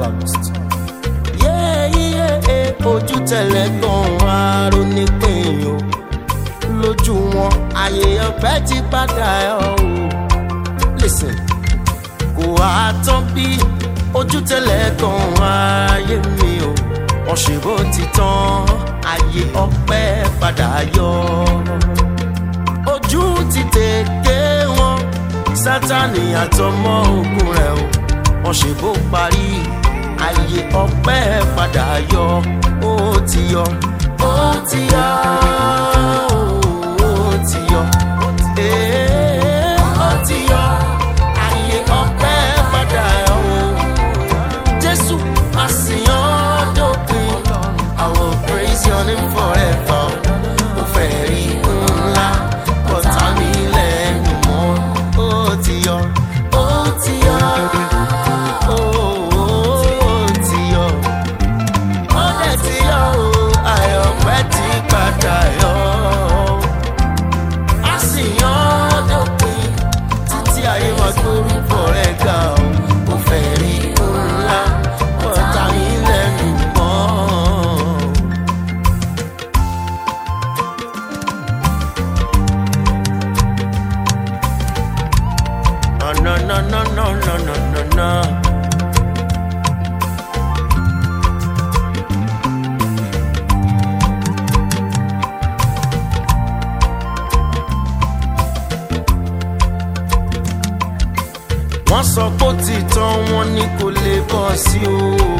psalmist. yéèyé ojú tẹ̀lẹ̀ gan aró nípìn o lójú wọn àyè ọ̀pẹ ti padà ẹ̀ o. listen kò wá tán bí ojú tẹ̀lẹ̀ gan ayé mi o wọ́n ṣe bó ti tán àyè ọ̀pẹ padà yọ. ojú ti tèké wọn sátani àtọmọ ogun rẹ o wọ́n ṣe bó parí àyè ọ̀pẹ padà yọ ó ti yọ ó ti yọ ó ti yọ ee, ó ti yọ àyè ọ̀pẹ padà yọ o jésù àsìyàn dópin i will praise your name forever mo fẹ́ rí ńlá bọ́tà mi lẹ́nu mọ́ ó ti yọ ó ti yọ ó ti yọ ó dẹ̀ ti yọ ó àyọ̀pẹ́ ti padà yọ àsìyàn dópin títí ayé wa gbórúkọ rẹ̀ ga ó mo fẹ́ rí ńlá bọ́tà mi lẹ́nu mọ́. No, no, no, no, no, no, no, no, no. wọ́n sọ pé ó ti tán wọn ní kò lè bọ́ sí o.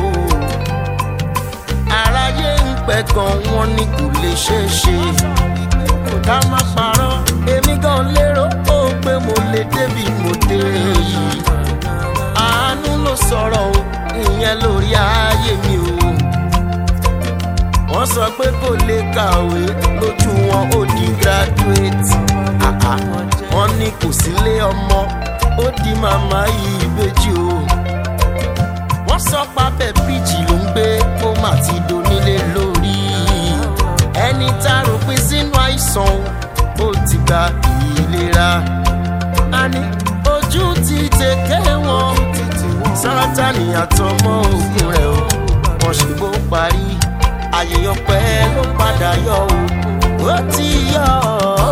aráyé ń pẹ́ gan wọn ní kò lè ṣeé ṣe. ká má parọ́ èmi gan lérò ó pé mo lè débi mo dé yìí. àánú ló sọ̀rọ̀ o ìyẹn lórí ayé mi o. wọ́n sọ pé kò lè kàwé lójú wọn ó di graduate. Ah, ah. wọ́n ní kò sílé ọmọ ó di màmá yìí ìbejì o. wọ́n sọ pábẹ́ bíjì ló ń gbé ó mà ti donílé lórí. ẹni tá a rò pé sínú àìsàn ó ti gba ìlera. a ní ojú ti tèké wọn sátani àtọmọ ogun rẹ o wọn ṣe bó parí ayé ọpẹ ló padà yọ o ó ti yọ o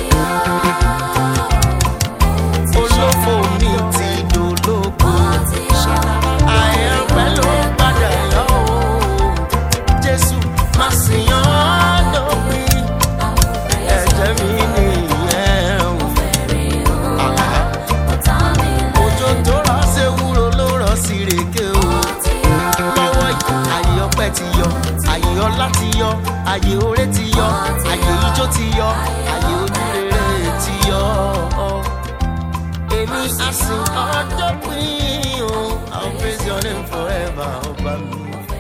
olófò mi ti dológo ayé ọpẹ ló padà yọ o jésù má sì yàn lópin ẹ̀jẹ̀ mi nìyẹn o. Àhá òjò tó rọ̀ ṣe wúro ló rọ̀ sí rèké o. lọ́wọ́ yìí àyè ọpẹ́ ti yọ àyè ọlá ti yọ àyè oore ti yọ àyè ijó ti yọ àyè ojúrere ti yọ. èmi á sìn ọjọ́ pín o I'll praise your name forever ọba mi.